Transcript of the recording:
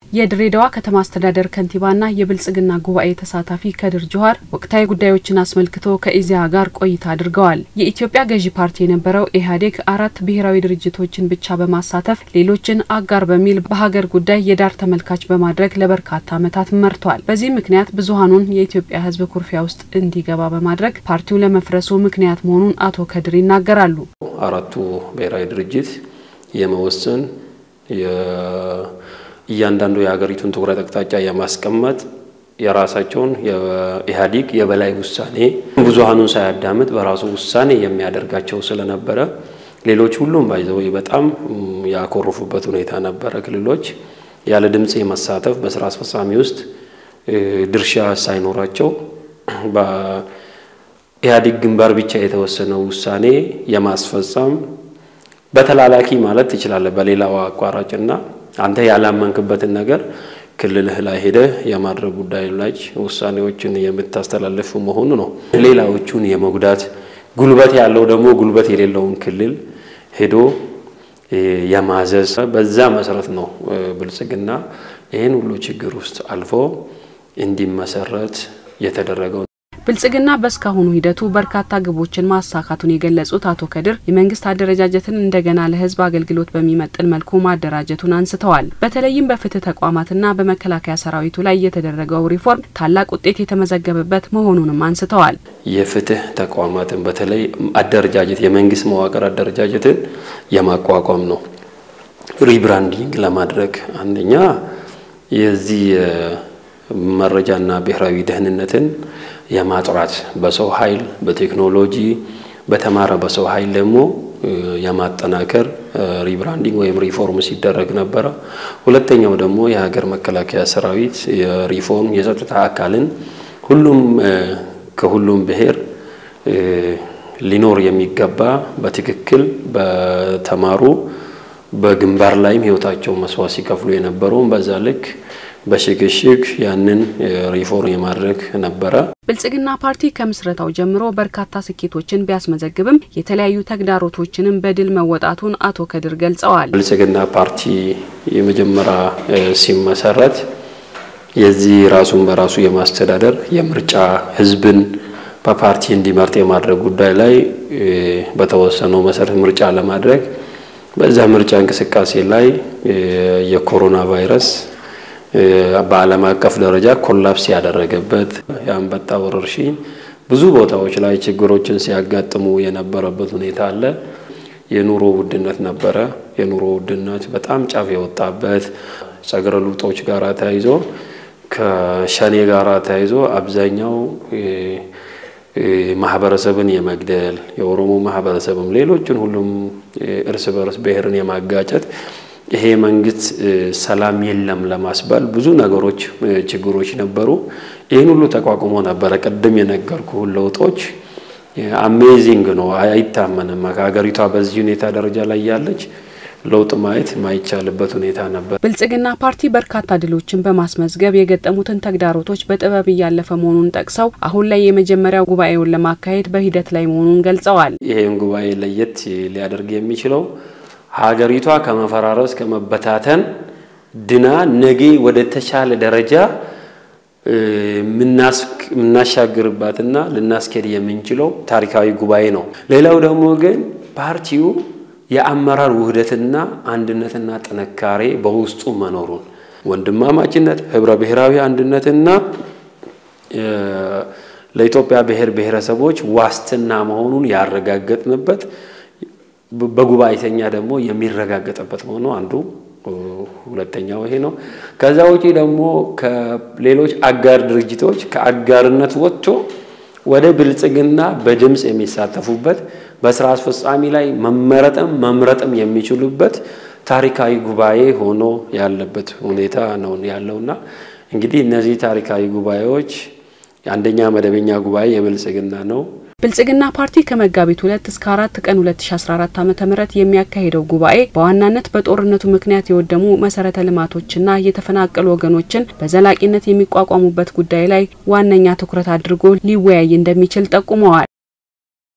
የድሬዳዋ ከተማ አስተዳደር ከንቲባና የብልጽግና ጉባኤ ተሳታፊ ከድር ጁሃር ወቅታዊ ጉዳዮችን አስመልክቶ ከኢዜአ ጋር ቆይታ አድርገዋል። የኢትዮጵያ ገዢ ፓርቲ የነበረው ኢህአዴግ አራት ብሔራዊ ድርጅቶችን ብቻ በማሳተፍ ሌሎችን አጋር በሚል በሀገር ጉዳይ የዳር ተመልካች በማድረግ ለበርካታ ዓመታት መርቷል። በዚህ ምክንያት ብዙሀኑን የኢትዮጵያ ሕዝብ ኩርፊያ ውስጥ እንዲገባ በማድረግ ፓርቲው ለመፍረሱ ምክንያት መሆኑን አቶ ከድር ይናገራሉ። አራቱ ብሔራዊ ድርጅት የመወሰን እያንዳንዱ የሀገሪቱን ትኩረት አቅጣጫ የማስቀመጥ የራሳቸውን የኢህአዴግ የበላይ ውሳኔ ብዙሀኑን ሳያዳምጥ በራሱ ውሳኔ የሚያደርጋቸው ስለነበረ ሌሎች ሁሉም ባይዘው በጣም ያኮረፉበት ሁኔታ ነበረ። ክልሎች ያለ ድምፅ የመሳተፍ በስራ አስፈጻሚ ውስጥ ድርሻ ሳይኖራቸው በኢህአዴግ ግንባር ብቻ የተወሰነው ውሳኔ የማስፈጸም በተላላኪ ማለት ትችላለህ። በሌላው አቋራጭና አንተ ያላመንክበትን ነገር ክልልህ ላይ ሄደህ የማድረግ ጉዳይ ላይ ውሳኔዎችን የምታስተላልፉ መሆኑ ነው። ሌላዎቹን የመጉዳት ጉልበት ያለው ደግሞ ጉልበት የሌለውን ክልል ሄዶ የማዘዝ በዛ መሰረት ነው ብልጽግና ይህን ሁሉ ችግር ውስጥ አልፎ እንዲመሰረት የተደረገው። ብልጽግና በእስካሁኑ ሂደቱ በርካታ ግቦችን ማሳካቱን የገለጹት አቶ ከድር የመንግስት አደረጃጀትን እንደገና ለሕዝብ አገልግሎት በሚመጥን መልኩ ማደራጀቱን አንስተዋል። በተለይም በፍትህ ተቋማትና በመከላከያ ሰራዊቱ ላይ የተደረገው ሪፎርም ታላቅ ውጤት የተመዘገበበት መሆኑንም አንስተዋል። የፍትህ ተቋማትን በተለይ አደረጃጀት የመንግስት መዋቅር አደረጃጀትን የማቋቋም ነው። ሪብራንዲንግ ለማድረግ አንደኛ የዚህ መረጃና ብሔራዊ ደህንነትን የማጥራት በሰው ኃይል በቴክኖሎጂ በተማረ በሰው ኃይል ደግሞ የማጠናከር ሪብራንዲንግ ወይም ሪፎርም ሲደረግ ነበረ። ሁለተኛው ደግሞ የሀገር መከላከያ ሰራዊት የሪፎርም የጸጥታ አካልን ሁሉም ከሁሉም ብሔር ሊኖር የሚገባ በትክክል በተማሩ በግንባር ላይም ህይወታቸው መስዋዕት ሲከፍሉ የነበረውን በዛ ልክ በሽግሽግ ያንን ሪፎርም የማድረግ ነበረ። ብልጽግና ፓርቲ ከምስረታው ጀምሮ በርካታ ስኬቶችን ቢያስመዘግብም የተለያዩ ተግዳሮቶችንም በድል መወጣቱን አቶ ከድር ገልጸዋል። ብልጽግና ፓርቲ የመጀመሪያ ሲመሰረት የዚህ ራሱን በራሱ የማስተዳደር የምርጫ ህዝብን በፓርቲ እንዲመርጥ የማድረግ ጉዳይ ላይ በተወሰነው መሰረት ምርጫ ለማድረግ በዛ ምርጫ እንቅስቃሴ ላይ የኮሮና ቫይረስ በዓለም አቀፍ ደረጃ ኮላፕስ ያደረገበት የአንበጣ ወረርሽኝ ብዙ ቦታዎች ላይ ችግሮችን ሲያጋጥሙ የነበረበት ሁኔታ አለ። የኑሮ ውድነት ነበረ። የኑሮ ውድነት በጣም ጫፍ የወጣበት ጸግረ ልውጦች ጋር ተያይዞ ከሸኔ ጋር ተያይዞ አብዛኛው ማህበረሰብን የመግደል የኦሮሞ ማህበረሰብም ሌሎችን ሁሉም እርስ በርስ ብሔርን የማጋጨት ይሄ መንግስት ሰላም የለም ለማስባል ብዙ ነገሮች ችግሮች ነበሩ። ይህን ሁሉ ተቋቁሞ ነበረ። ቅድም የነገርኩ ለውጦች አሜዚንግ ነው፣ አይታመንም። ከሀገሪቷ በዚህ ሁኔታ ደረጃ ላይ ያለች ለውጥ ማየት የማይቻልበት ሁኔታ ነበር። ብልጽግና ፓርቲ በርካታ ድሎችን በማስመዝገብ የገጠሙትን ተግዳሮቶች በጥበብ እያለፈ መሆኑን ጠቅሰው አሁን ላይ የመጀመሪያው ጉባኤውን ለማካሄድ በሂደት ላይ መሆኑን ገልጸዋል። ይህም ጉባኤ ለየት ሊያደርግ የሚችለው ሀገሪቷ ከመፈራረስ ከመበታተን ድና ነገ ወደ ተሻለ ደረጃ የምናሻግርባትና ልናስኬድ የምንችለው ታሪካዊ ጉባኤ ነው። ሌላው ደግሞ ግን ፓርቲው የአመራር ውህደትና አንድነትና ጥንካሬ በውስጡ መኖሩን ወንድማማችነት፣ ህብረ ብሔራዊ አንድነትና ለኢትዮጵያ ብሔር ብሔረሰቦች ዋስትና መሆኑን ያረጋገጥንበት በጉባኤተኛ ደግሞ የሚረጋገጥበት መሆኑ አንዱ ሁለተኛው ይሄ ነው። ከዛ ውጪ ደግሞ ከሌሎች አጋር ድርጅቶች ከአጋርነት ወጥቶ ወደ ብልጽግና በድምፅ የሚሳተፉበት በስራ አስፈጻሚ ላይ መመረጥም መምረጥም የሚችሉበት ታሪካዊ ጉባኤ ሆኖ ያለበት ሁኔታ ነው ያለውና እንግዲህ እነዚህ ታሪካዊ ጉባኤዎች አንደኛ መደበኛ ጉባኤ የብልጽግና ነው። ብልጽግና ፓርቲ ከመጋቢት ሁለት እስከ አራት ቀን 2014 ዓ.ም የሚያካሂደው ጉባኤ በዋናነት በጦርነቱ ምክንያት የወደሙ መሰረተ ልማቶችና የተፈናቀሉ ወገኖችን በዘላቂነት የሚቋቋሙበት ጉዳይ ላይ ዋነኛ ትኩረት አድርጎ ሊወያይ እንደሚችል ጠቁመዋል።